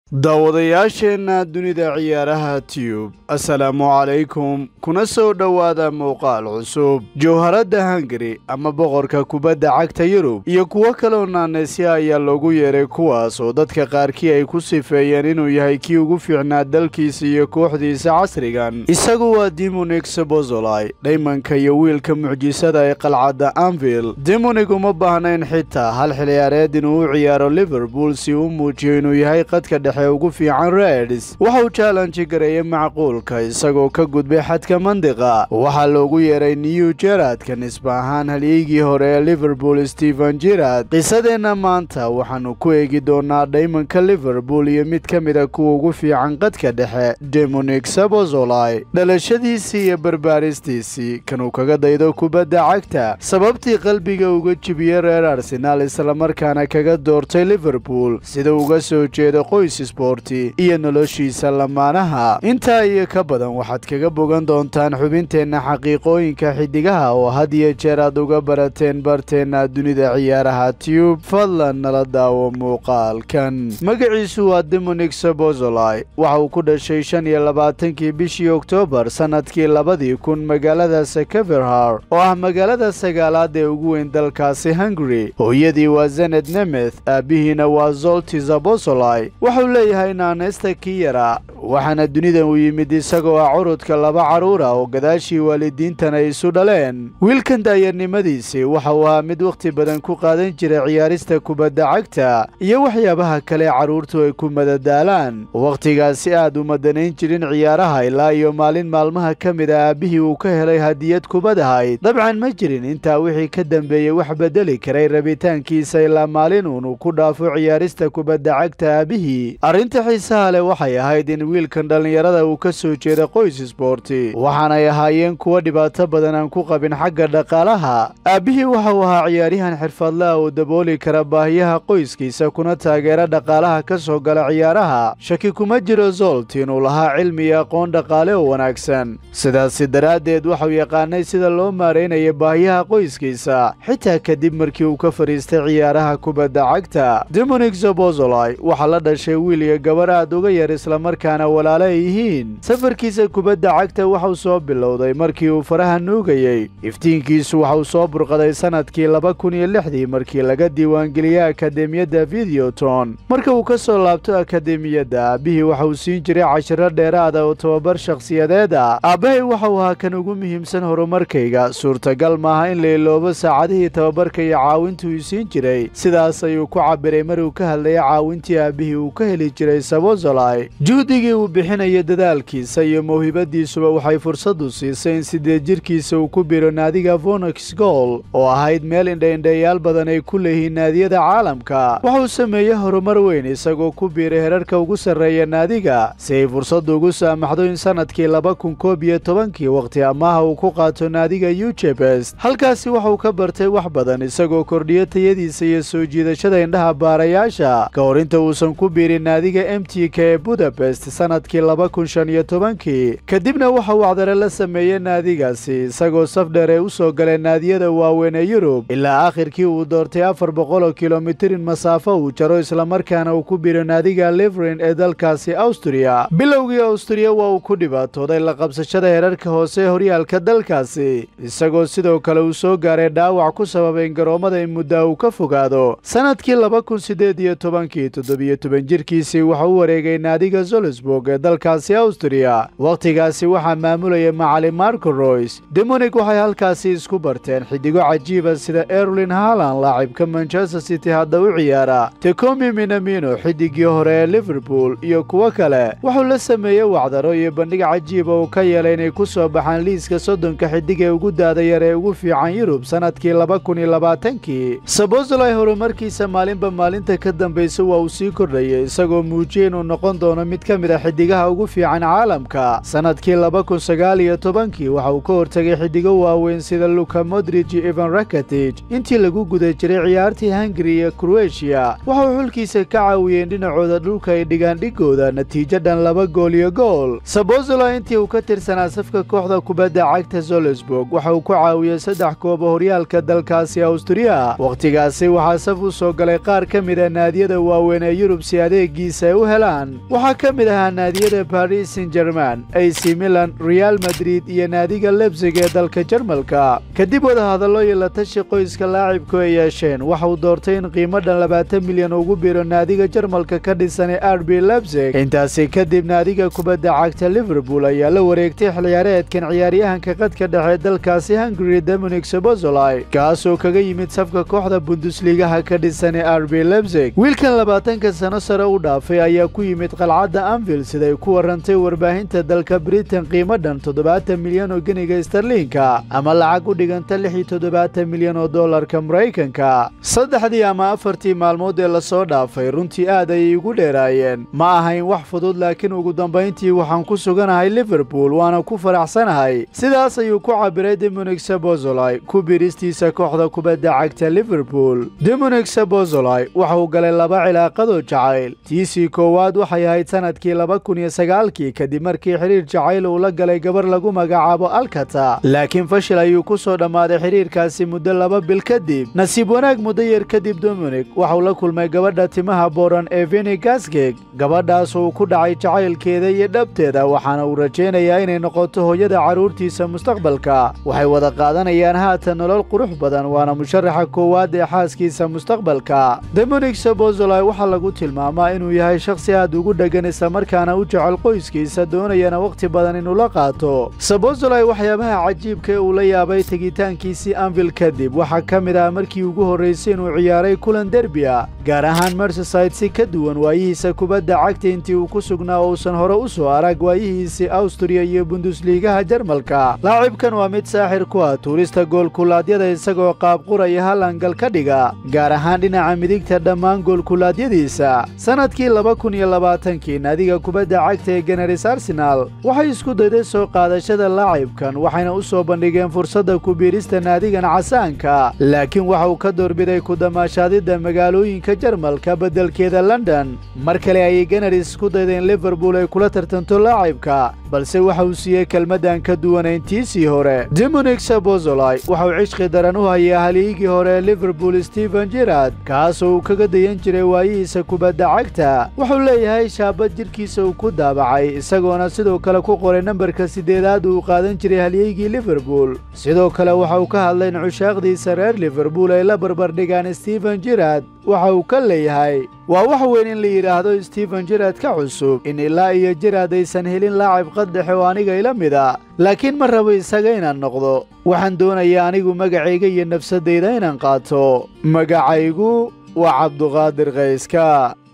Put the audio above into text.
daawadayaasheenna dunida ciyaaraha tiyub assalaamu calaykum kuna soo dhowaada muuqaal cusub jawharadda hungari ama boqorka kubadda cagta yurub iyo kuwo kaloo naanaysi ayaa loogu yeeray kuwaas oo dadka qaarkii ay ku sifeeyeen inuu yahay kii ugu fiicnaa dalkiisa iyo kooxdiisa casrigan isagu waa dimonig sebozolai dhaymanka iyo wiilka mucjisada ee qalcadda anvil dimonig uma baahnayn xitaa hal xilciyaareed inuu u ciyaaro liverpool si uu muujiyo inuu yahay qadka dhexe ugu fiican reds waxa uu jaalanji gareeyey macquulka isagoo ka gudbay xadka mandiqa waxaa loogu yeeray new jeradka nisba ahaan halyeygii hore ee liverpool stephen jirad qisadeenna maanta waxaannu ku eegi doonaa dhaymanka liverpool iyo mid ka mida kuwa ugu fiican qadka dhexe demonik sabozolai dhalashadiisii iyo barbaaristiisii kanuu kaga daydo kubadda cagta sababtii qalbiga uga jibiyey reer arsenaal islamarkaana kaga doortay liverpool sida uga soo jeeda qoys sborti iyo noloshiisa lamaanaha intaa iyo ka badan waxaad kaga bogan doontaan xubinteenna xaqiiqooyinka xidigaha oo had iyo jeer aad uga barateen barteenna dunida ciyaaraha tiyub fadlan nala daawo muuqaalkan magaciisu waa demonik sabozolai waxa uu ku dhashay shan iyo labaatankii bishii oktoobar sannadkii labadii kun magaalada sekeverhar oo ah magaalada sagaalaad ee ugu weyn dalkaasi hungari hooyadii waa zened nemeth aabbihiina waa zolti zabozolai wuxuu leeyahay naanaysta kii yaraa waxaana dunidan uu yimid isagoo ah curudka laba carruura oo gadaashii waalidiintan ay isu dhaleen wiilkan daayarnimadiisii waxa uu ahaa mid wakhti badan ku qaadan jira ciyaarista kubadda cagta iyo waxyaabaha kale carruurtu ay ku madadaalaan wakhtigaasi aad u madanayn jirin ciyaaraha ilaa iyo maalin maalmaha ka mid a aabbihii uu ka helay hadiyad kubad ahayd dabcan ma jirin intaa wixii ka dambeeyey wax bedeli karay rabitaankiisa ilaa maalin uunu ku dhaafo ciyaarista kubadda cagta aabihii arrinta xiisaha leh waxay ahayd in wiilkan dhallinyarada uu ka soo jeeda qoys sboorti waxaanay ahaayeen kuwo dhibaato badan aan ku qabin xagga dhaqaalaha aabbihii waxa uu ahaa ciyaaryahan xirfadlaha oo dabooli kara baahiyaha qoyskiisa kuna taageera dhaqaalaha ka soo gala ciyaaraha shaki kuma jiro zolt inuu lahaa cilmi iyo aqoon dhaqaale oo wanaagsan sidaasi daraaddeed waxau yaqaanay sida loo maaraynayo baahiyaha qoyskiisa xitaa kadib markii uu ka fadhiistay ciyaaraha kubadda cagta demonik zobozolai waxaa la dhashay wiil iyo gabar aad uga yar islamarkaana walaalo ay yihiin safarkiisa kubadda cagta waxau soo bilowday markii uu faraha nuugayey iftiinkiisu waxauu soo burqaday sannadkii laba kun iyo lixdii markii laga diiwaangeliyey akademiyadda videoton marka uu ka soo laabto akademiyadda aabbihii waxauu siin jiray cashiro dheeraada oo tababar shakhsiyadeed ah aabbahay waxau ahaa kan ugu muhiimsan horumarkayga suurtagal maaha in la iloobo saacadihii tababarka iyo caawintuu ii siin jiray sidaas ayuu ku cabiray maruu ka hadlayay caawintii aabbihii uu ka heli jiray sabozolai juhdigii uu bixinayo dadaalkiisa iyo mawhibadiisuba waxay fursadu siisay in sideed jirkiisa uu ku biro naadiga vonox gol oo ahayd meel indhaindhayaal badan ay ku leeyihiin naadiyada caalamka wuxuu sameeyey horumar weyn isagoo ku biiray herarka ugu sarreeya naadiga si ay fursaddu ugu saamaxdo in sannadkii laba kun koob iyo tobankii wakhti amaaha uu ku qaato naadiga ujebest halkaasi waxuu ka bartay wax badan isagoo kordhiyo tayadiisa iyo soo jiidashada indhaha baarayaasha ka hor inta uusan ku biirin naadiga m t k ee budapest sannadkii laba kun shan iyo tobankii kadibna waxa uu acdare la sameeyey naadigaasi isagoo safdheer ee u soo galay naadiyada waaweyn ee yurub ilaa aakhirkii uu doortay afar boqoloo kilomitirin masaafo uu jaro islamarkaana uu ku biro naadiga liverin ee dalkaasi awstriya bilowgii awstriya waa uu ku dhibaatooday la qabsashada herarka hoose ee horyaalka dalkaasi isagoo sidoo kale uu soo gaaray dhaawac ku sababay in garoommada in muddaa uu ka fogaado sannadkii laba kun siddeed iyo tobankii toddobiyo toban jirkiisii waxa u wareegay naadiga zolsburg ee dalkaasi awstriya wakhtigaasi waxaa maamulaya macalin marco roys demonik waxay halkaasi isku barteen xidigo cajiiba sida erlin halan laacibka manchester city hadda u ciyaara tekomi minamino xidigii hore ee liverpool iyo kuwo kale wuxuu la sameeyey wacdaro iyo bandhig cajiiba uu ka yeelay inay ku soo baxaan liiska soddonka xidig ee ugu daada yar ee ugu fiican yurub sannadkii laba kun iyo labaatankii sabozolai horumarkiisa maalinba maalinta ka dambaysa waa uu sii kordhayay isagoo muujiyey inuu noqon doono mid ka mid a xidigaha ugu fiican caalamka sannadkii laba kun sagaal iyo tobankii waxa uu ka hortegay xidigo waaweyn sida luka modrij iyo ivan rakatij intii lagu guda jiray ciyaartii hungari iyo kroatiya waxauu xulkiisa ka caawiyeen dhinacooda dhulka ay dhigaan dhigooda natiijo dhan laba gool iyo gool sabozolo intii uu ka tirsanaa safka kooxda kubadda cagta zolesburg waxa uu ku caawiyey saddex kooba horyaalka dalkaasi awstriya wakhtigaasi waxaa saf u soo galay qaar ka mida naadiyada waaweyn ee yurub si adeegiisa ay u helaan waxaa ka mid ahaa naadiyada baris san german ac milan real madrid iyo naadiga lebsig ee dalka jarmalka kadib wadahadallo iyo la tashi qoyska laacibku ay yeesheen waxa uu doortay in qiimo dhan labaatan milyan ugu biro naadiga jarmalka ka dhisan ee r b lebsig intaasi kadib naadiga kubadda cagta liverpool ayaa la wareegtay xilciyaareedkan ciyaaryahanka qadka dhexe dalkaasi hungary dominik sobozolai kaasoo kaga yimid safka kooxda bundusligaha ka dhisan ee r b lebsig wiilkan labaatanka sano sare u dhaafay ayaa ku yimid qalcadda anvil siday ku warrantay warbaahinta dalka britain qiimo dhan toddobaatan milyan oo geniga starliinka ama lacag u dhiganta lix iyo toddobaatan milyan oo dollarka maraykanka saddexdii ama afartii maalmood ee lasoo dhaafay runtii aad ayay igu dheeraayeen ma ahayn wax fudud laakiin ugu dambayntii waxaan ku suganahay liverpool waana ku faraxsanahay sidaas ayuu ku cabiray demonik sabozolai ku biristiisa kooxda kubadda cagta liverpool demonik sabozolai waxa uu galay laba cilaaqadoo jacayl tiisii koowaad waxay ahayd sannadkii laba kun iyo sagaalkii kadib markii xidhiir jacayl uu la galay gabar lagu magacaabo alkata laakiin fashil ayuu ku soo dhammaaday xidhiirkaasi muddo laba bil kadib nasiib wanaag muddo yar kadib dominik waxauu la kulmay gabadha timaha booran ee veni gasgeg gabadhaas uu ku dhacay jacaylkeeda iyo dhabteeda waxaana uu rajaynayaa inay noqoto hooyada carruurtiisa mustaqbalka waxay wada qaadanayaan haatan nolol qurux badan waana musharaxa koowaad ee xaaskiisa mustaqbalka demonik sabozolai waxaa lagu tilmaamaa inuu yahay shakhsi aad ugu dheggan islamarkaana u jecel qoyskiisa doonayana wakhti badan inuu la qaato sabozolai waxyaabaha cajiibka ee uu la yaabay tegitaankiisii anvil kadib waxaa ka mid ah markii ugu horraysay inuu ciyaaray kulan derbiya gaar ahaan merseside si ka duwan waayihiisa kubadda cagta intii uu ku sugnaa uusan hore u soo arag waayihiisii awstriya iyo bundusliigaha jarmalka laacibkan waa mid saaxir ku ah tuurista goolkulaadyada isagoo qaabquraya hal angal ka dhiga gaar ahaan dhinaca midigta dhammaan goolkulaadyadiisa sannadkii laba kun iyo labaatankii naadiga kubadda cagta ee generis arsenal waxay isku dayday soo qaadashada laacibkan waxayna u soo bandhigeen fursadda ku biirista naadigan casaanka laakiin waxa uu ka doorbiday ku damaashaadidda magaalooyinka jarmalka beddelkeeda london mar kale ayay generis isku daydeen liverpool ay kula tartanto laacibka balse waxa uu siiyey kelmaddan ka duwanayntiisii hore demonik sabozolai waxa uu cishqi daran u hayaa haliigii hore ee liverpool stephen jirard kaasoo uu kaga dayan jiray waayihiisa kubadda cagta wuxuu leeyahay shaabad jidhkiisa uu ku daabacay isagoona sidoo kale ku qoray nambarka siddeedaad uu qaadan jiray halyeygii liverpool sidoo kale waxa uu ka hadlay in cushaaqdiisa reer liverpool ay la barbardhigaan stephen jirard waxa uu ka leeyahay waa wax weyn in la yidhaahdo stephen jirard ka cusub in ilaa iyo jirard aysan helin laacib qaddexe oo aniga ila mid a laakiin ma rabo isaga inaan noqdo waxaan doonayaa anigu magacayga iyo nafsaddayda inaan qaato magacaygu waa cabduqaadir kayska